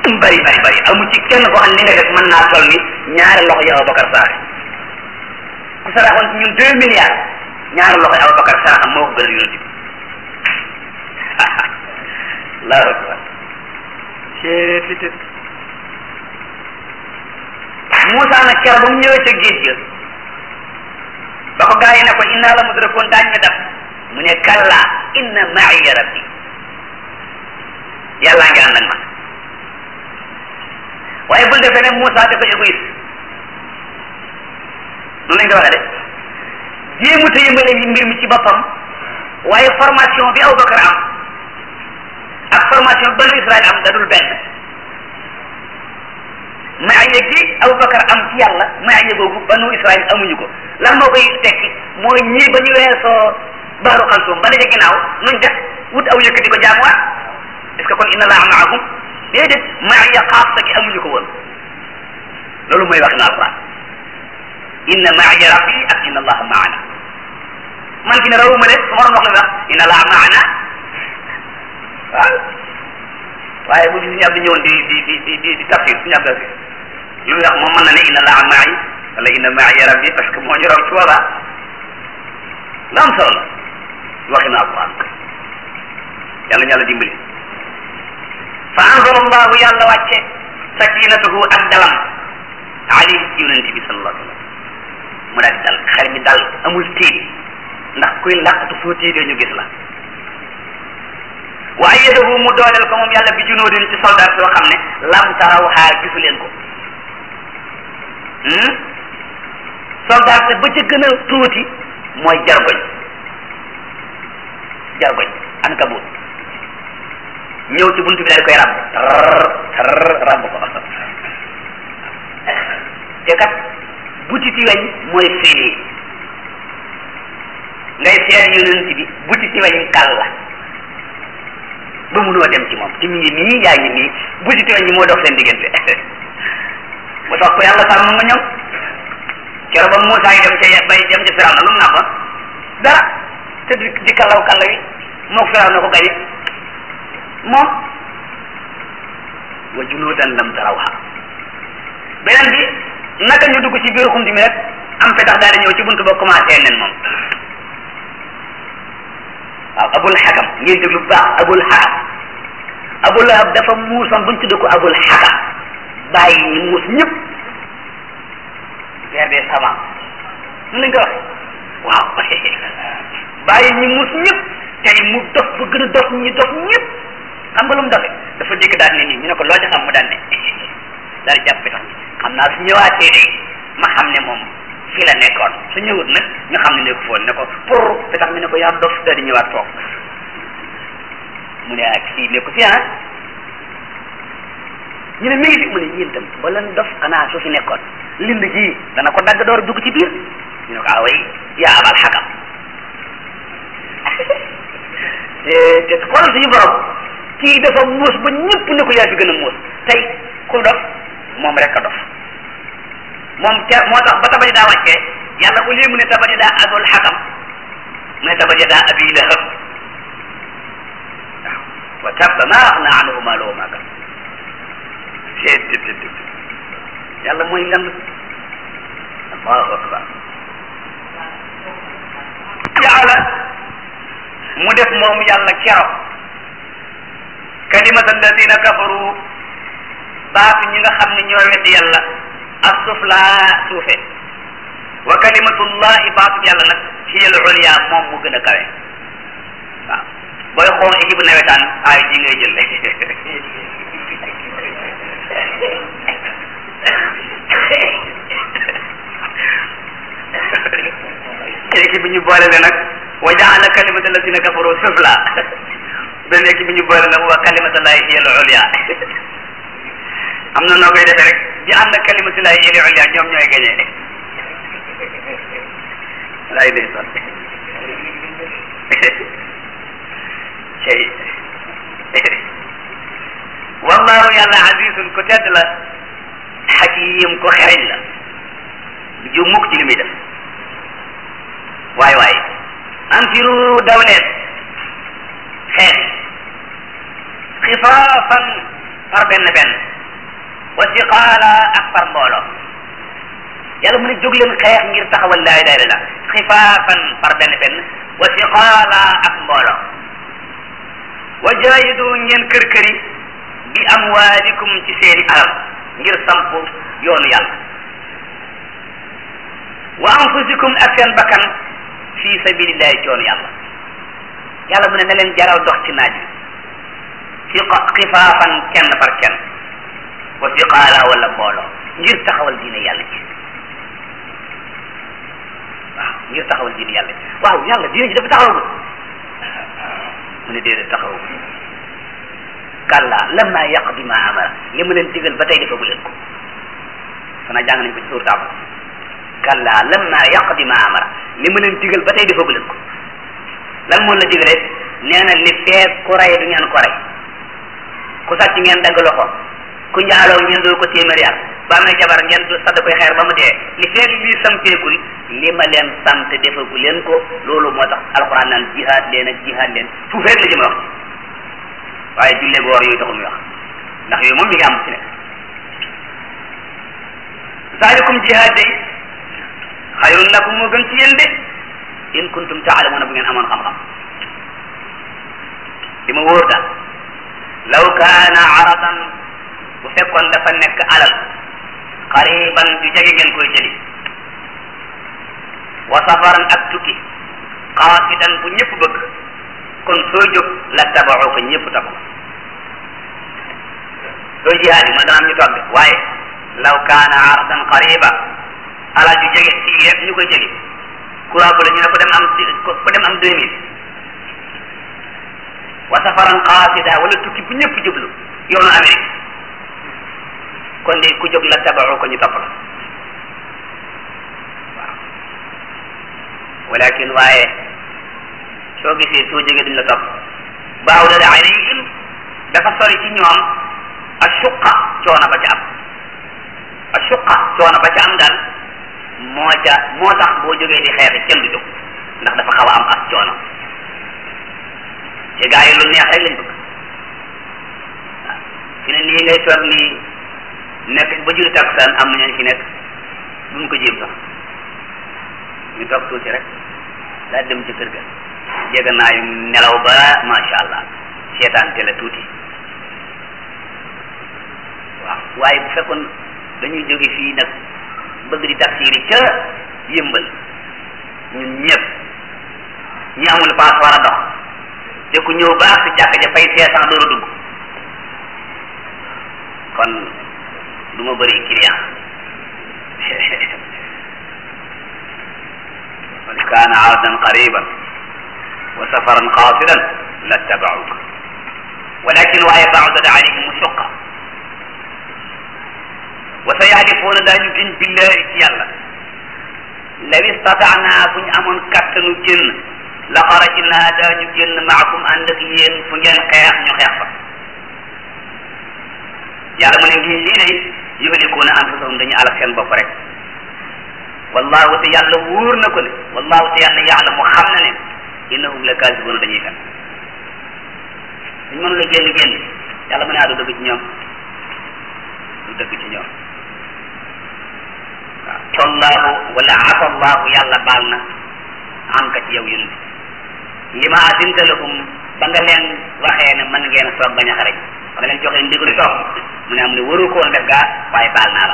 mu bari bari bari amu ci kenn koo xam ne li nga def mën naa toll ni ñaari loxo yi Abubakar saraxe ku saraxoon ci ñun deux milliards ñaari loxo yi Abubakar saraxam moo ko gën a yonent bi allahu akbar Moussa nag keroog ba mu ñëwee ca géej ga ba ko gaa yi ne ko inna la mudrakoon daañ ñu def mu ne kalla inna ma'iya rabbi yàllaa ngi ànd ak man waaye bul defee ne Moussa dafa égoïste noonu lañ ko waxee de jéemut a yëmbale yi mbir mi ci boppam waaye formation bi Abubakar am ak formation banu Israël am dadul benn maaya gi Abubakar am ci yàlla maaya googu banu Israël amuñu ko lan moo koy tekki mooy ñii ba ñu weesoo baaru xalsoom ba daje ginnaaw nuñ def wut aw yëkkati ko jaamuwaat est ce que kon inna laa maahum déedéet maaya xaasa gi amuñu ko woon loolu mooy wax na alquran inna maaya rabbi ak inna allaha maana man fi ne rawuma leen su ma doon wax la wax inna allaha maana waaw waaye bu fi suñu abdi ñëwoon di di di di di di tafsir suñu abdi tafsir lu muy wax moom mën na ne inna allaha ma'i wala inna ma'i rabbi parce que moo ñu raw ci wala la am solo la waxi na alquran yàlla ñu yàlla dimbali fa anzala allahu yàlla wàcce sakinatahu ak dalam alayhi ci yonent bi sallallahu alayhi wa sallam mu daal di dal xel mi dal amul tiit ndax kuy làqatu soo tiitee ñu gis la wa ayyadahu mu dooleel ko moom yàlla bi junoodin ci soldat yoo xam ne lam taraw xaar gisu leen ko soldat ba ca gën a tuuti mooy jargoñ jargoñ ankabut ñëw ci buntu bi daal di koy ràbb tar ràbb ko te kat butiti weñ mooy fii ngay seet yonent bi butiti weñ kal la ba munoo dem ci moom te mi ngi nii yaa ngi nii butiti weñ yi moo dox seen diggante mu tax ko yàlla sàmm nga ñoom keroog ba Moussa yi dem ca bay dem ca Firawna lu mu nàmpa dara te di di kallaw kalla wi moo ko Firawna ko gañe moom wa junuudan lam tarawha beneen bi naka ñu dugg ci biir xunti mi rek am fe tax daal di ñëw ci buntu ba commencé nen moom waaw abul xakam ngeen déglu bu baax abul xakam abul lahab dafa muusoon buñ tudde ko abul xakam bàyyi ñi muus ñëpp vers des savants mun nañ ko waxe waaw bàyyi ñi muus ñëpp tey mu dof ba gën a dof ñi dof ñëpp xam nga lu mu dofe dafa dégg daal ne nii ñu ne ko loo ci xam mu daan ne daal di jàpp tax xam naa su ñëwaatee de ma xam ne moom fii la nekkoon su ñëwut nag ñu xam ne nekku foon ne ko pour te tax mi ne ko yaa dof daal di ñëwaat toog mu ne ak fii nekku fi ah ñu ne mi ngi fi mu ne yéen tam ba leen dof xanaa su fi nekkoon lind ji dana ko dagg door dugg ci biir ñu ne ko ah way yaa abal xakam te te xoolal suñu borom kii dafa muus ba ñëpp ne ko yaa fi gën a muus tey ku dof moom rek a dof moom ca moo tax ba tabati daa wàccee yàlla au lieu mu ne tabati daa abul xakam mu ne tabati daa abi lahab waaw wa tabba ma axna anhu maaluhu ma kasab yàlla mooy ngan allahu akbar jaala mu def moom yàlla keroog kalimata alladina kafaru baatu ñi nga xam ne ñoo weddi yàlla assufla suufe wa kalimatullahi baatu yàlla nag hiya al ulya moom mu gën a kawe waaw booy xool équipe nawetaan ay ji ngay jël équipe bi ñu boole le nag wa jaala kalimata alladina kafaru sufla benn équipe bi ñu boole nag wa kalimatullahi hiya al ulya am na noo koy defee rek ji ànd ak kalimatullahi hiya al ulya ñoom ñooy gañe lay day son cey wallahu yàlla azizun ku tedd la xakim ko xereñ la du ju mukk ci li muy def waay waay anfiru daw leen xeex xifaafan par benn benn wa siqaala ak par mbooloo yàlla mu ne jóg leen xeex ngir taxawal laa ilaha illallah xifaafan par benn benn wa siqaala ak mbooloo wa jaahidu ngeen kër këri bi amwaalikum ci seeni alal ngir samp yoonu yàlla wa anfusikum ak seen bakkan fi sabilillahi ci yoonu yàlla yàlla mu ne na leen jaral dox ci naaj bi xifaafan kenn par kenn wa siqaala wala mbooloo ngir taxawal diine yàlla ci waaw ngir taxawal diine yàlla ci waaw yàlla diine ji dafa taxawagul mu ne déedéet taxawagul kàlla lamma yaqdi ma amara li mu leen digal ba tey defagu leen ko xanaa jàng nañ ko ci suur taaba kàlla lamma yaqdi ma amara li mu leen digal ba tey defagu leen ko lan moo la digale nee na li feeg ku rey du ngeen ko rey ku sàcc ngeen dagg loxo ku njaaloo ngeen doo ko téeméeri at ba amee jabar ngeen du sadd koy xeer ba mu dee li feeg lii sampeegul li ma leen sant defagu leen ko loolu moo tax alxuraan naan jihaad leen ak jihaad leen fu feeg la jëm wax waaye jullee goor yooyu taxul muy wax ndax yooyu moom mi ngi am ci nekk zalikum jihaad day xayrun lakum moo gën ci yéen de in kuntum taalamuuna bu ngeen amoon xam-xam li ma wóor daal law kaana aradan bu fekkoon dafa nekk alal qariban du jege ngeen koy jëli wa safaran ak tukki qaasidan bu ñëpp bëgg kon soo jóg la tabaxoo ko ñëpp tabax soo jihaad yi ma dana am ñu toog waaye law kaana aradan qariba alal ju jege fii rek ñu koy jëli courant bu la ñu ne ko dem am ko dem am deux mille wa safaran qaasida wala tukki bu ñëpp jublu yoonu Amérique kon de ku jóg la tabaxoo ko ñu topp la waaw walakin waaye soo gisee soo jógee duñ la topp baaw da alayhim dafa sori ci ñoom ashuqa coono ba ca am ashuqa coono ba ca am daal moo ca moo tax boo jógee di xeex kenn du jóg ndax dafa xaw a am as coono te gaa yi lu neex rek lañ bëgg waaw fi ne nii ngay toog nii nekk ba juri takkusaan am na ñu fi nekk duñ ko jéem sax ñu toog tuuti rek daa dem ci kër ga jege naa yu nelaw ba macha allah seetaan télé tuuti waaw waaye bu fekkoon dañuy jóge fii nag bëgg di tafsiri ca yëmbal ñun ñëpp ñi amul paas war a dox te ku ñëw ba ak si jàkka ja fay cinq cent door a dugg kon du ma bëri client wa kaana ardan qariban wa safaran qasidan lattabauka walakin waaye baadat alayhim suqa wa sa yaxlifuuna daañu giñ billahi ci yàlla law istataana bu ñu amoon kattanu génn la xarajna daañu génn maakum ànd ak yéen fu ngeen xeex ñu xeex fa yàlla mu ne lii lii day yuhlikuuna anfusahum dañu alak seen bopp rek wallahu te yàlla wóor na ko ne wallahu te yàlla yàlla mu xam na ne innahum la kaasibuuna dañuy fen suñ mënu la génn génn yàlla mu ne adu dëgg ci ñoom du dëgg ci ñoom waaw tallaahu wala afa allahu yàlla baal na am ka ci yow yonent li ma asinta lahum ba nga leen waxee ne mën ngeen a toog bañ a xarej ba nga leen joxee ndigalu toog mu ne am ne waru ko woon def gaa waaye baal naa la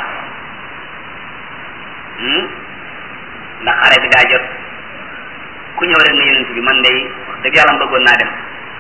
ndax xare bi daa jot ku ñëw rek ne yonent bi man day wax dëgg yàlla bëggoon naa dem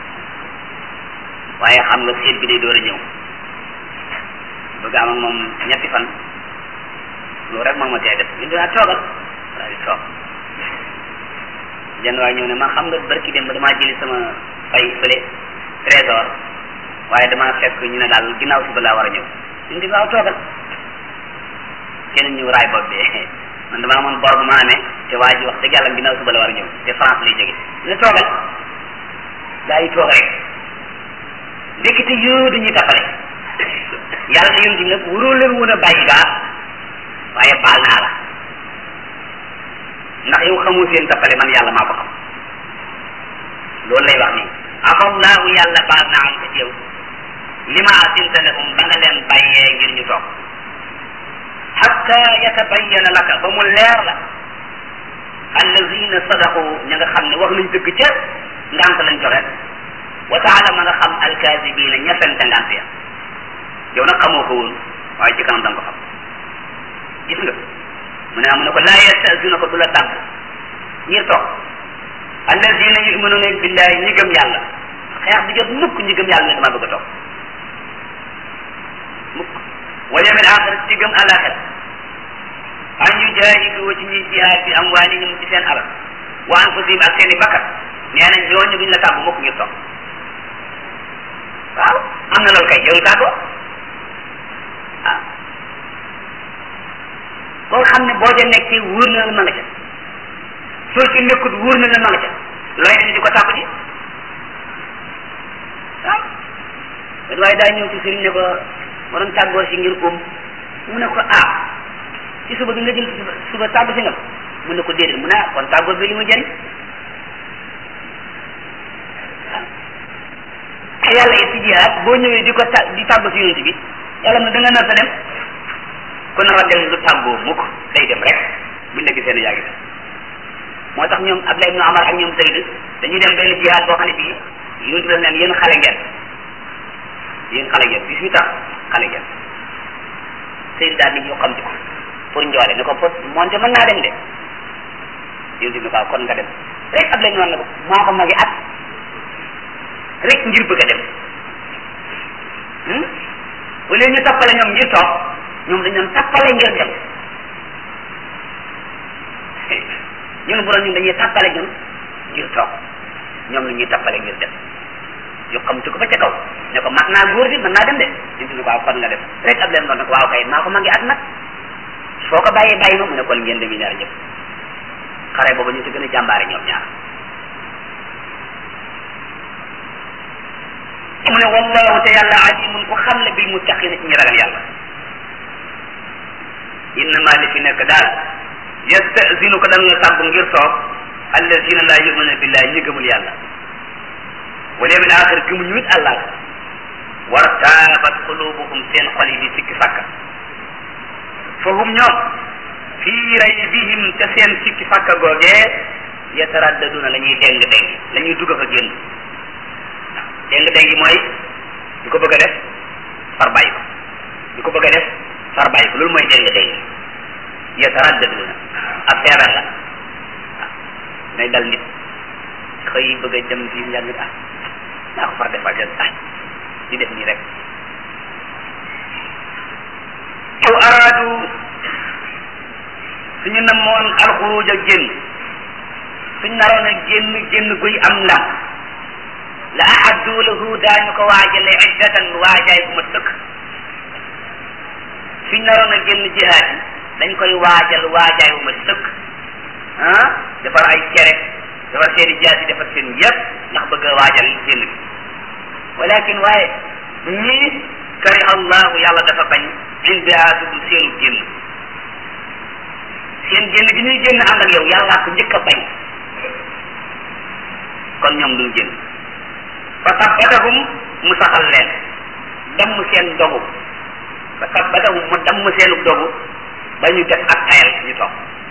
waaye xam nga seet bi day door a ñëw bëgg am ak moom ñetti fan loolu rek moom ma tee def ñu dinaa toogal daal di toog jenn waay ñëw ne ma xam nga barki dem ba damaa jëli sama fay fële trésor waaye damaa fekk ñu ne daal ginnaaw suba laa war a ñëw ñu di waaw toogal keneen ñëw raay bopp bi man damaa amoon bor bu ma amee te waa ji wax dëgg yàlla ginnaaw suba la war a ñëw te France lay jóge ñu ne toogal gaa yi toog rek ndekete yoo dañuy tappale yàlla na yonent bi nag waroo leen woon a bàyyi gaa waaye baal naa la ndax yow xamoo seen tappale man yàlla maa ko xam loolu lay wax nii afallahu yàlla baal naa am ko ci yow li ma asinta lahum ba nga leen bàyyee ngir ñu toog hatta yatabayyana laka ba mu leer la allazina sadaqu ña nga xam ne wax nañ dëgg ca ngant lañ joxe wa taala ma nga xam alkazibina ña fente ngant ya yow nag xamoo ko woon waaye ci kanam da nga ko xam gis nga mu ne mu ne ko laa yastazina ko du la tàgg ngir toog allazina yuminuna billahi ñi gëm yàlla xeex bi jot mukk ñi gëm yàlla ne dama bëgg a toog mukk wal yawmil axir ci gëm àllaaxira an yujahidu ci ñuy jihaad bi amwaalihim ci seen alal wa anfusihim ak seen i bakkat nee na ñooñu duñ la tàggu mukk ngir toog waaw am na loolu kay yow tàggoo waaw koo xam ne boo ca nekkee wóor na la ma nga ca soo ci nekkut wóor na la ma nga ca looy dem di ko tàggu ji waaw benn waaye daa ñëw ci sëriñ ne ko ma doon tàggoo si ngir um mu ne ko ah ci suba bi nga jël suba suba tàggu si nga mu ne ko déedéet mu ne ah kon tàggoo bi li mu jëriñ ah yàlla it ci jihaat boo ñëwee di ko ta di tàggu si yonent bi yàlla na da nga nar sa dem ku nar a dem du tàggoo mukk day dem rek buñ la gisee ne yaa ngi dem moo tax ñoom Abdullah ibn Amar ak ñoom Zayd dañuy dem benn jihaat boo xam ne bii yonent bi daf neen yéen xale ngeen yéen xale ngeen bis mi tax xale ngeen Zayd daal di ñëw xam ci ko pour njoole ne ko pour moonte mën naa dem de yonent bi ko kon nga dem rek Abdullah ibn Amar ne ko maa ko magi at rek ngir bëgg a dem wala ñu tappale ñoom ngir toog ñoom dañ doon tappale ngir dem ñun bu doon ñun dañuy tappale ñun ngir toog ñoom la ñuy tappale ngir dem yu xam ci ko ba ca kaw ne ko mat naa góor di mën naa dem de ñu ne ko waaw kon nga dem rek ab leen doon ne ko waaw kay maa ko magi at nag foo ko bàyyee bàyyi ma mu ne kon ngeen demi ñaar ñëpp xare boobu ñu ci gën a jàmbaare ñoom ñaar mu ne wallahu te yàlla alimun ku xam ne bil muttaqina ci ñi ragal yàlla innama li fi nekk daal yastazinu ko dana la tàggu ngir toog allazina la yumina billahi ñi gëmul yàlla wal yawmil axir gëmuñu it àllaa wartaabat qulubuhum seen xol yi di sikki sàkka fa hum ñoom fii raybihim te seen sikki sàkka googee yataraddaduna la ñuy déng déng la ñuy dugg fa génn déng déng mooy di ko bëgg a def far bàyyi ko di ko bëgg a def far bàyyi ko loolu mooy déng déng yataraddaduna ab feebar la waaw nay dal nit xëy bëgg a dem fii njàng ah naa ko far defal jël ah di def nii rek aw araadu suñu namoon alxuruj ak génn suñ naroon a génn génn guy am ndam la ahaddu lahu daañu ko waajale iddatan waajaay bu ma tëkk suñ naroon a génn jihaad yi dañ koy waajal waajaay bu ma tëkk ah defar ay cere defar seen i jaas yi defar seen yëpp ndax bëgg a waajal génn bi walakin waaye ñii kariha allahu yàlla dafa bañ inbiaatuhum seenu génn seen génn gi ñuy génn ànd ak yow yàllaa ko njëkk a bañ kon ñoom duñ génn fa tabbatahum mu saxal leen damm seen dogu fa tabbatahum mu damm seenu dogu ba ñu def ak tayal ñu toog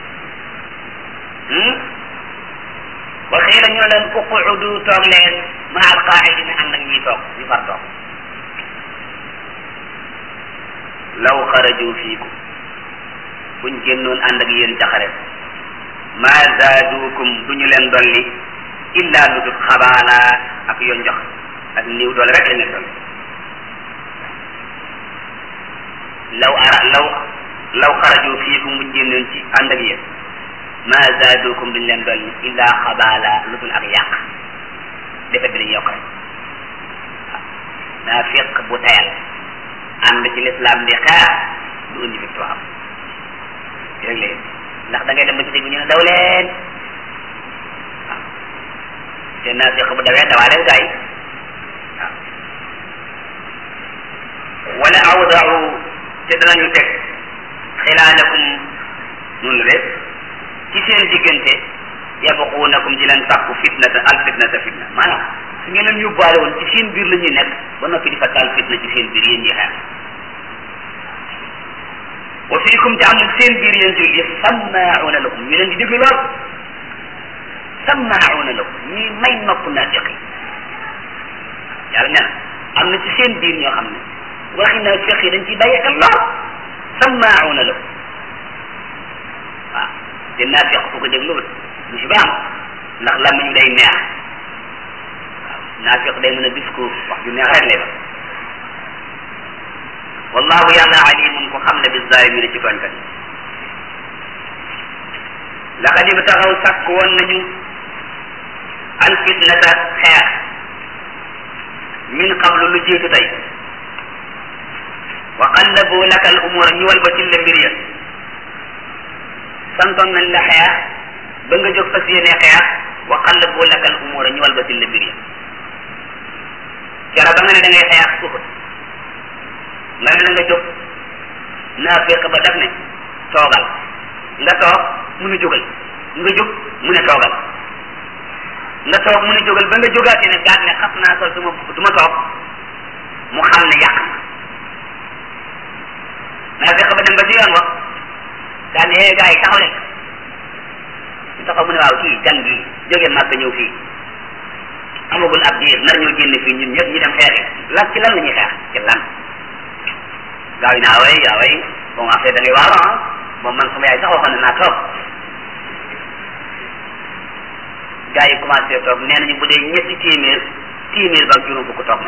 wa xiila ñu leen uquudu toog leen ma al qaa'idina ànd ak ñiy toog ñu far toog law xaraju fiikum buñ génnoon ànd ak yéen jaxare ma zaadukum du ñu leen dolli illa lu dul xabaala ak yoon jox ak niw doole rek lañ leen dolli law ara law law xaraju fiikum buñ génnoon ci ànd ak yéen ma zaadukum duñ leen dolli illa xabaala lu dul ak yàq defet bi dañ yokk rek waaw naafiq bu tayal ànd ci l'islam di xeex du indi victoire rek léegi ndax da ngay dem ba ci dégg ñu ne daw leen waaw te naafiq bu dawee dawaaleel gaa yi waaw wala awdau te danañu teg xilaalakum noonu la de ci seen diggante yabquunakum di leen sàkku fitnata al fitnata fitna maanaam su ngeen leen yóbbaale woon ci seen biir la ñuy nekk ba noppi di fa taal fitna ci seen biir yéen ñi xeex wa fiikum te am seen biir yéen julli sammaa'una lahum ñu leen di déglu lool sammaa'una lahum ñuy may nopp naafiq yi yàlla nee na am na ci seen biir ñoo xam ne waxi naafiq yi dañ ciy bàyyi xel lool sammaa'una lahum waaw te naafiq ku ko déglu lu ci baax ndax làmmiñ day neex waaw naafiq day mën a discours wax ju neex rek lay wax wallahu yàlla alimun ko xam ne bi zalimina ci tooñkat yi laqad ibtaxaw sàkk woon nañu al fitnata xeex min qablu lu jiitu tey wa qallabu laka al umura ñu wal ba ci la mbir ya santoon nañ la xeex ba nga jóg fas yéene xeex wa qallabu laka al umura ñu wal ba ci la mbir ya jara ba nga ne da ngay xeex suufut nga ne na nga jóg naafiq ba def ne toogal nga toog mu ne jógal nga jóg mu ne toogal nga toog mu ne jógal ba nga jógaatee ne gaat ne xas naa sol duma du ma toog mu xam ne yàq na naafiq ba dem ba ci yoon wax daal ne gaa yi taxaw leen ñu taxaw mu ne waaw kii gan gi jógee màgg ñëw fii amagul ab diir nar ñoo génn fii ñun ñëpp ñu dem xeexi lan ci lan la ñuy xeex ci lan gaaw yi naa way yaa way bon affaire da ngay waaw ah moom man sama yaay sax waxoon na naa toog gars yi commencé toog nee nañu bu dee ñetti téeméer téeméer ba ak juróom fukk toog nañ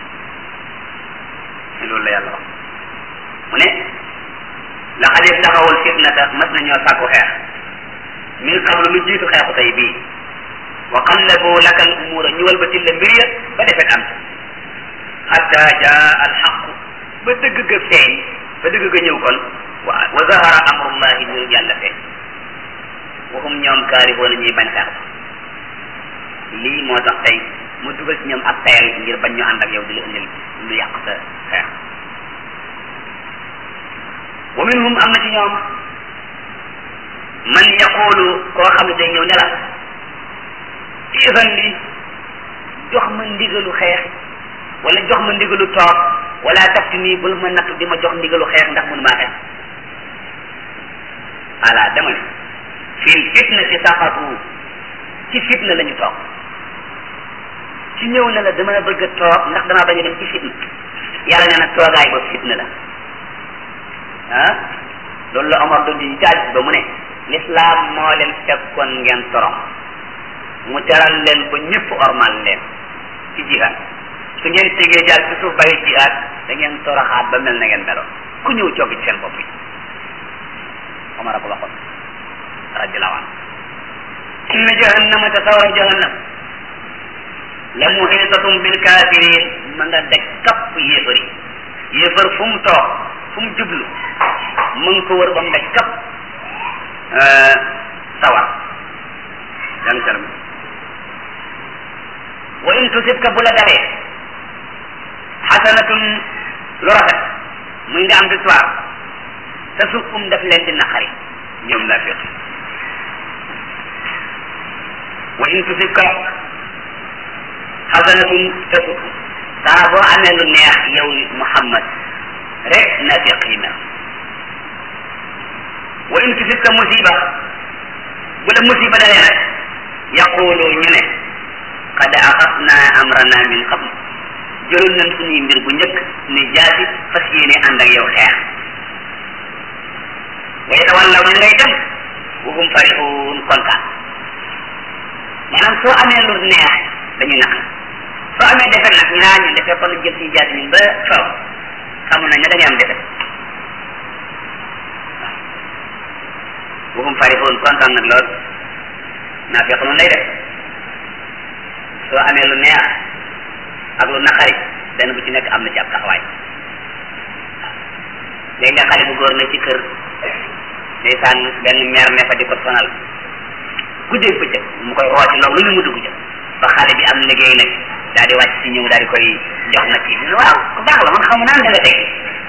loolu la yàlla wax mu ne laqad ibtaxawul fitnata mas nañoo sàkku xeex min qablu lu jiitu xeexu tey bii wa qallabu laka al umura ñu walbati la mbir ya ba defet am hatta jaa al xaq ba dëgg ga feeñ ba dëgg ga ñëw kon wa wa zahara amrullahi mbiru yàlla feeñ waxum ñoom kaarihoona ñuy bañ xeex ba lii moo tax tey mu dugal ci ñoom ak tayal ngir bañ ñu ànd ak yow di la indil lu yàq sa xeex wa minhum am na ci ñoom man yaqulu koo xam ne day ñëw ne la isan li jox ma ndigalu xeex wala jox ma ndigalu toog wala tafti nii bul ma nattu di ma jox ndigalu xeex ndax mënu maa xeex ala dama ne fil fitna ci saqatu ci fitna la ñu toog ci ñëw ne la dama bëgg a toog ndax damaa bañ a dem ci fitna yàlla nee na toogaay ba fitna la ah loolu la Omar doon di jaaj ba mu ne l'islam moo leen fekkoon ngeen torom mu teral leen ba ñëpp ormal leen ci jihaad su ngeen tegee jaal ci suuf bàyyi jihaad da ngeen toroxaat ba mel na ngeen meloon ku ñëw coogi ci seen bopp yi Omar a ko waxoon radiallahu anhu inna jahannama te sawara jahannam la muhiitatum bil kafirin ma nga daj kapp yéefar yi yéefar fu mu toog fu mu jublu mu ngi ko wër ba mu daj kapp sawar yan salam wa in tusibka bu la dalee xasanatun lu rafet muy nga am victoire te su um daf leen di naqari ñoom naafiq wa in tusibka xasanatun te su saa boo amee lu neex yow Muhammad rek naafiq yi mel wa in tusibka musiba bu la musiba dalee nag yaqulu ñu ne qad axasna amrana min qabl jëloon nañ suñuy mbir bu njëkk ni jaasi fas yéene ànd ak yow xeex wa yatawallaw ñu ngay dem wa hum farihun kontaan maanaam soo amee lu neex dañuy naq soo amee defet nag ñu naa ñun defee kon jël suñu jaasi ñun ba faw xamu nañ ne da ngay am defet wa hum farihun kontaan nag lool naa fekk noonu lay def soo amee lu neex ak lu naqari benn bu ci nekk am na ci ab taxawaay léegi nga xale bu góor ne ci kër ndeysaan benn meer ne fa di ko sonal guddeeg bëccëg mu koy rooti loolu lu ne mu dugg ca ba xale bi am liggéey nag daal di wàcc si ñëw daal di koy jox nag ci ñu waaw ku baax la man xamu naan da nga teg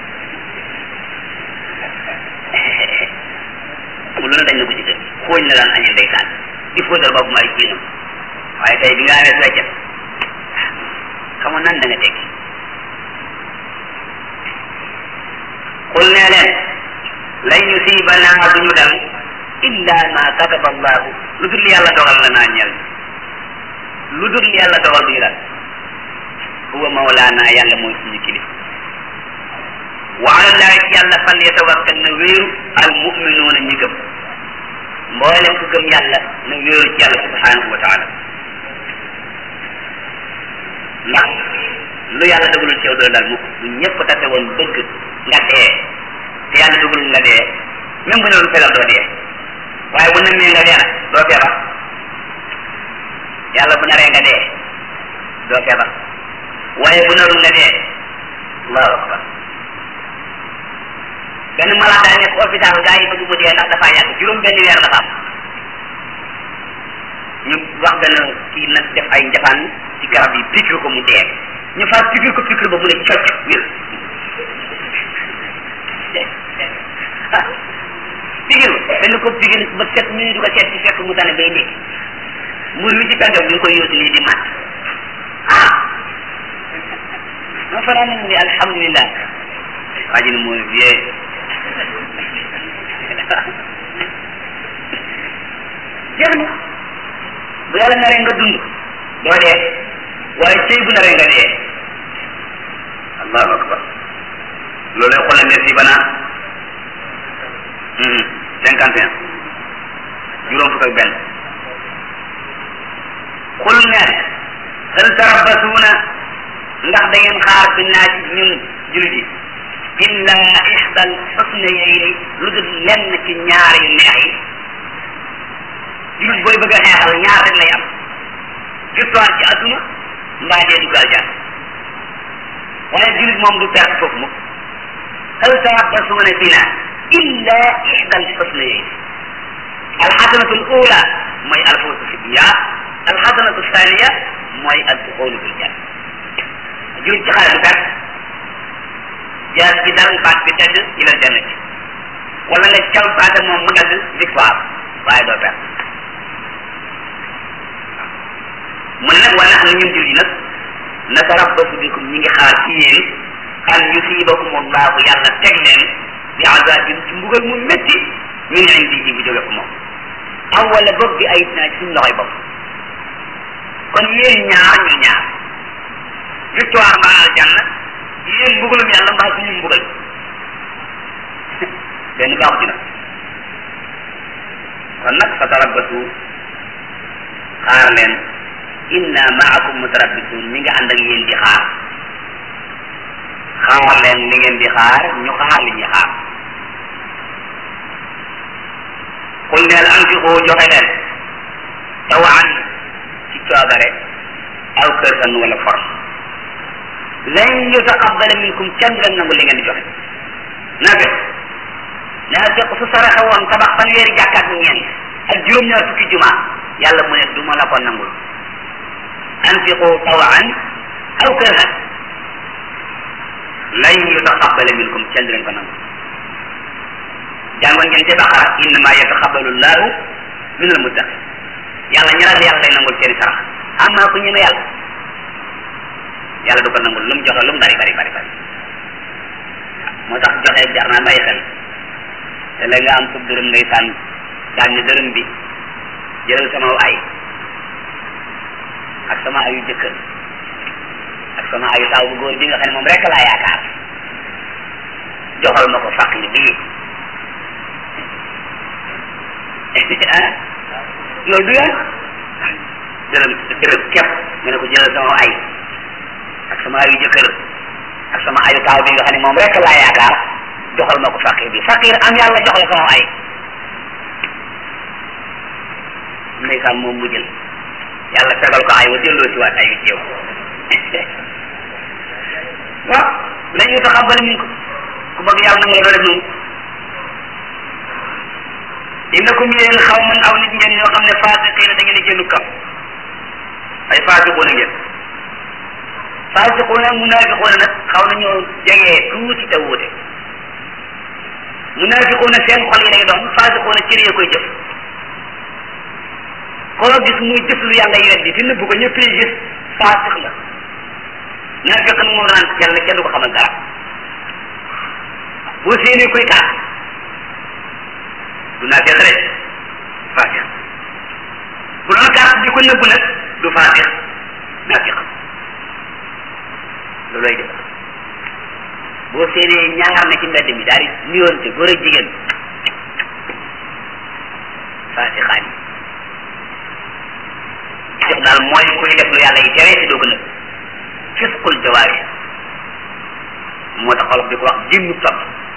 mu lu ne dañ na ko ci kër xooñ la daan añee ndeysaan di fóotal boppam ay jiinam waaye tey bi nga amee weccet xamu nan da nga tekki xul nee leen lan yusibanaa duñu dal illa ma kataba allahu lu dul yàlla dogal la naa ñel lu dul yàlla dogal duñu dal huwa mawlaana yàlla mooy suñu kilif wa ala llahi ci yàlla fal yatawakkal na wéeru al muminuuna ñi gëm mboolem ku gëm yàlla na wéeru ci yàlla subhanahu wa taala ndax lu yàlla dogalul ci yow doo dal mukk bu ñëpp tase woon bëgg nga dee te yàlla dogalul nga dee même bu ne lu fegal doo dee waaye bu namee nga dee nag doo feebar yàlla bu naree nga dee doo feebar waaye bu narul nga dee allahu akbar benn malade daa nekk hôpital gaa yi bëgg mu dee ndax dafa yàgg juróom benn weer la fa am ñu wax benn kii nag def ay njafaan ci garab yi piqûre ko mu dee ñu far piqûre ko piqûre ba mu ne cocc wér piqûre benn ko piqûre ba sept minutes du ko seet ci fekk mu tane bay nekk mbur wi ci kàndam ñu ngi koy yóotu nii di mat ah ma fanaa ne mu ne alhamdulilah waa ji ne mooy vie jeex na bu yàlla naree nga dund doo dee waaye cëy bu naree nga dee allahu akbar loolu xoolal ne si banaa cinquante et un juróom fukk ak benn xul ne hal tarabbasuuna ndax da ngeen xaar bi naa ci ñun jullit yi illa ixdal xusnayayni lu dul lenn ci ñaar yu neex yi jullit booy bëgg a xeexal ñaar rek lay am victoire ci adduna mbaa dee dugg aljan waaye jullit moom du perte foofu mukk hal tarabbasuuna bina illa ixdal xusnayayni alxasanatu al ula mooy alfawzu fi dunya alxasanatu thaniya mooy adduxulu bil janna jullit ci xare du perte jaas bi dal baat bi tedd ila jannati wala nga caw baata moom mu dagg victoire waaye doo perte mu ne nag wala xam ne ñun julli nag natarabbasu bikum ñi ngi xaar ci yéen an yusibakum allahu yàlla teg leen bi azabin ci mbugal mu métti min indihi bu jóge ko moom aw wala boog bi ay naa ci suñu loxoy bopp kon yéen ñaar ñu ñaar victoire mbaa aljanna yéen mbugalum yàlla mbaa suñu mbugal benn baaxu ci nag kon nag fa tarabbasu xaar leen inna maakum mutarabbisun mi ngi ànd ak yéen di xaar xaar leen li ngeen di xaar ñu xaar li ñuy xaar qul neel anfiqu joxe leen tawan ci coobare aw kërsan wala force lan yutaqabbala minkum kenn leen nangu li ngeen di joxe naa fekk naa fekk su saraxe woon tabax fanweeri jàkkaat ñeent ak juróom-ñaar fukki juma yàlla mu ne du ma la ko nangul anfiqu tawan aw kërhan lan yutaqabbala minkum kenn leen ko nangu jàngoon ngeen ci baqara innama yataqabbalu llahu min al muttaqin yàlla ñi ragal yàlla lay nangul seeni sarax amma ku ñeme yàlla yàlla du ko nangul lu mu joxe lu mu bari bari bari bari moo tax joxe jar naa bàyyi xel te la nga am sub dërëm ngay sànn daal ni dërëm bi jëlal sama ay ak sama ayu jëkkër ak sama ayu taaw bu góor bi nga xam ne moom rek laa yaakaar joxal ma ko faqir bii ah loolu du yoon dërëm dërëm képp nga ne ko jëlal sama ay ak sama ayu jëkkër ak sama ayu taaw bi nga xam ne moom rek laa yaakaar joxal ma ko faqir bi faqir am yàlla jox la sama ay ndeysaan moom mu jël yàlla fegal ko ay wa delloo si waat ay wi ceew waaw lan ñu taxabal min ko ku bëgg yàlla na nga la doo def noonu innakum yéen xaw man aw nit ngeen ñoo xam ne faasiqiina da ngeen di génnu kam ay faasiquuna ngeen faasiquuna munaafiquuna nag xaw na ñoo jegee tuuti te wuute munaafiquuna seen xol yi lay doon faasiquuna cër yi koy jëf koo gis muy jëf lu yàlla weddi te nëbb ko ñëpp yi gis faasiq la naafiq nag moom naan kenn kenn du ko xamal dara boo séenee koy kaas du naafiq rek faasiq bu doon carte di ko nëbb nag du faasiq naafiq loolooy def boo séenee ñaar na ci mbedd mi daal di nuyoonte góor ak jigéen faasixaan yi def daal mooy kuy def lu yàlla yi tere te doo ko nëbb fisqul jawaari moo tax xolof di ko wax génnu topp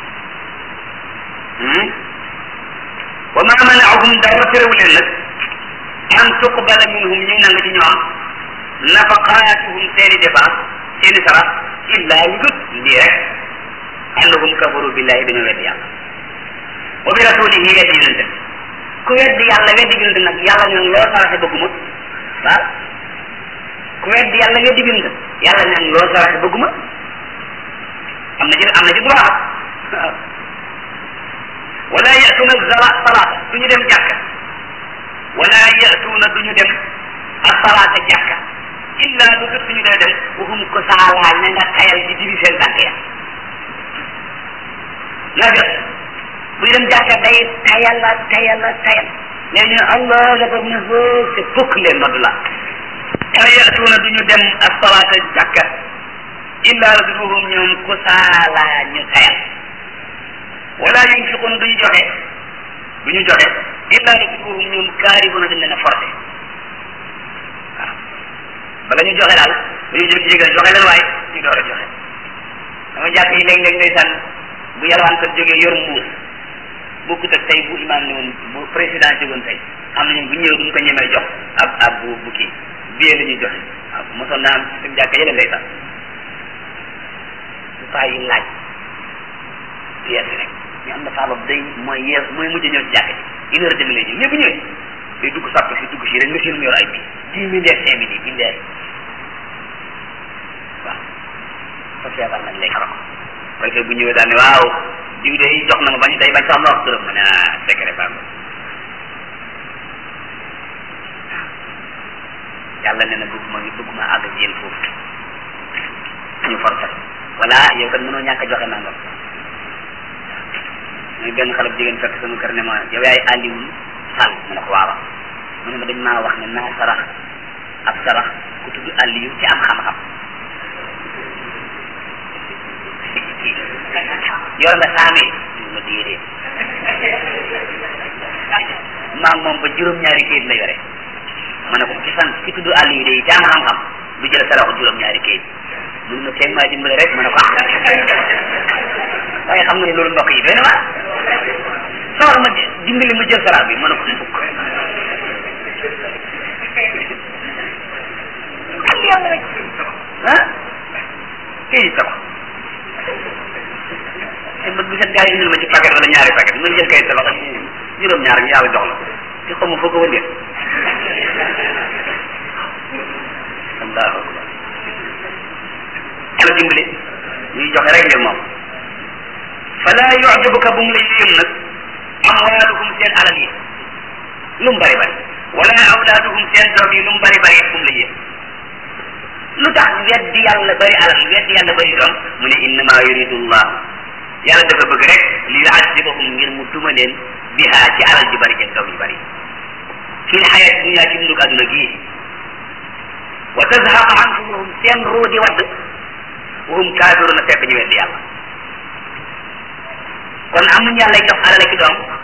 wa ma manaahum dara terewu leen nag an tuqbala minhum ñu nangu ci ñoom nafaqaatuhum seeni dépense seeni sarax illa lu dut lii rek annahum kafaru billahi dañoo weddi yàlla wa bi rasulihi weddi yonente ku weddi yàlla weddi yonente nag yàlla ne loo saraxe bëgguma waaw ku weddi yàlla weddi yonente yàlla ne loo saraxe bëgguma am na ci am na ci droit waaw wala yatuna zala salaata du ñu dem jàkka wala yatuna du ñu dem asalaata jàkka illa lu dut ñu dee dem waxum ko saalaa ña nga tayal di diri seen tànk ya naa jot buy dem jàkka day tayal la tayal la tayal léegi ñu ne allah akbar mu ne hoo c'est fukk leen nodd la wala yatuna du ñu dem asalaata jàkka illa lu dut waxum ñoom ko saalaa ñu tayal wala yunfiqun du ñu joxe du ñu joxe illa lu dut waxum ñoom kaaribuna dañ leen a forcé waaw bala ñu joxe daal bu ñu jóg ci jigéen joxe leen waaye ñu door a joxe dama jàpp yi léeg-léeg ndeysaan bu yalwaan kat jógee yor mbuus bokkut ak tey bu imaam ne woon bu président jógoon tey am na ñun bu ñëwee duñ ko ñemee jox ab ab bu bu kii biyee la ñuy joxe waaw mosoon naa am ci suñu jàkk yële ndeysaan su paa yi laaj biyee bi rek ñu am na paa boobu day mooy yees mooy mujj ñëw ci jàkk ji une heure demi lay ñëw mais bu ñëwee day dugg sàpp si dugg si rek nga seen mu yor ay bi dix mille et cinq mille yi billaay waaw fa feebar nag léegi xarako parce que bu ñëwee daal ne waaw diw de jox na ma bañ day bañ sax ma wax turam ma ne ah secret baa yàlla nee na bëgg ma bëgg ma àgg ak yéen foofu ñu forcé voilà yow kat mënoo ñàkk a joxe nangam muy benn xale bu jigéen fekk sama kër ne ma yow yaay Aliou Sall ma ne ko waaw mu ne ma dañ maa wax ne naa sarax ab sarax ku tudd Aliou ci am xam-xam yor nga saame ma déedéet maa ngi moom ba juróom-ñaari kayit la yore ma ne ko ci sant ki tudd Aliou de ci am xam-xam du jël saraxu juróom-ñaari kayit mun ma teeg maa dimbale rek ma ne ko ah waaye xam nga ne loolu mbokk yi doy na waar sawar ma dimbali ma jël sarax bi ma ne ko fukk ak yàlla rek ah kii tabax te bët bu set gars yi indil ma ci paquet wala ñaari paquet ma jël kay tabax ak juróom-ñaar ñu yàlla jox la te xaw ma foo ko wëndeel allahu akbar yàlla dimbali ñuy joxe rek ngir moom fala yu'jibuka bu mu lay yéem nag amwaaluhum seen alal yi lu mu bari bari wala awlaaduhum seen doom yi lu mu bari bari bu mu la yéem lu tax weddi yàlla bari alal weddi yàlla bari doom mu ne innama yuridu llah yàlla dafa bëgg rek li yu'adibahum ngir mu duma leen biha ci alal ji bari jëg doom yu bari fil xayat dunya ci dundug adduna gii wa tazhaqa anfusuhum seen ruu di wadd wahum kaafiruna fekk ñu weddi yàlla kon amuñ yàlla jox alal ki doom